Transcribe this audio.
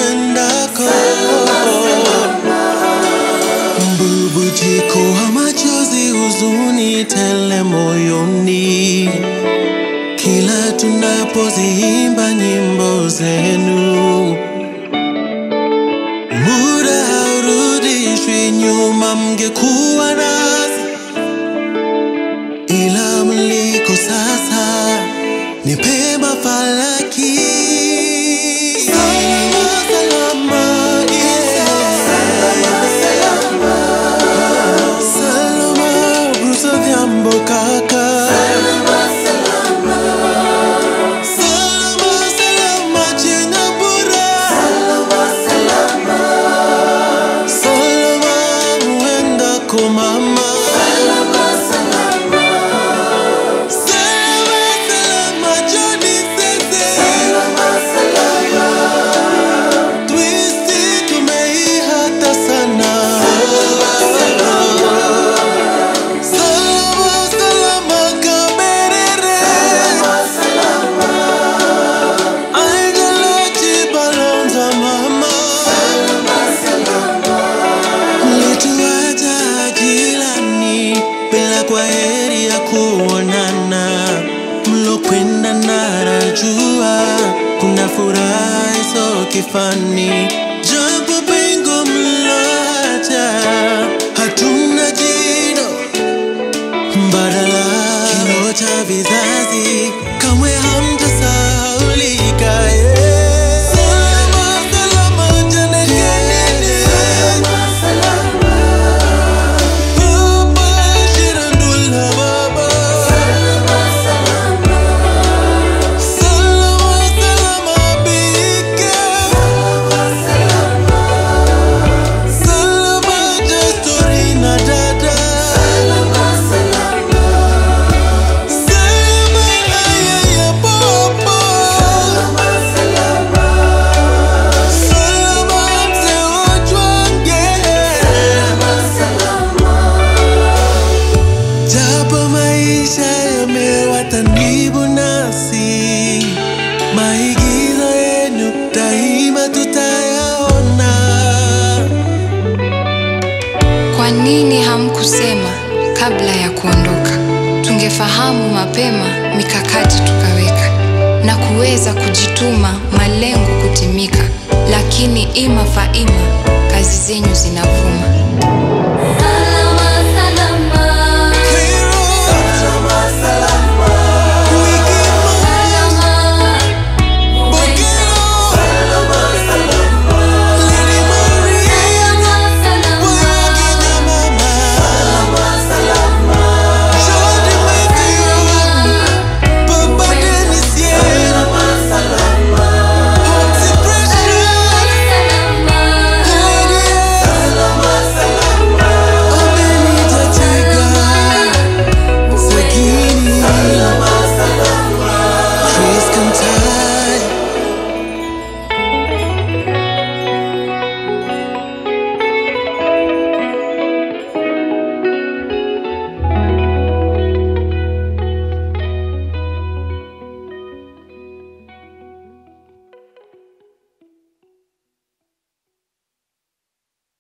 uendako mbubujiko wa machozi huzuni tele moyoni kila tunapoziimba nyimbo zenu muda haurudishwi nyuma mngekuwa nasi ila mliko sasa ni pema falaki salama salama yeah. salama brusa vyambo kaka salama salama jina bora salama muendako mama salama salama Johnny Sese Twisty tumeihata sana Salama salama kaberere Angelo Chibalonza mama Mlituacha jirani bila kwa heri ya kuonana, mlokwenda narajua kuna furaha iso kifani, japo pengo mloacha hatuna jino mbadala, kilo cha vizazi kamwe hamtasahaulika. yeah. Salama salama janekeni Baba Shirandula Baba Salama salama Bika Salama Jastorina Dada Salama Ayaya Popo Salama Mzee Ojwange Japo maisha yamewatanibu nasi, maigizo yenu daima tutayaona. Kwa nini hamkusema kabla ya kuondoka? Tungefahamu mapema, mikakati tukaweka na kuweza kujituma, malengo kutimika. Lakini ima faima, kazi zenyu zinavuma.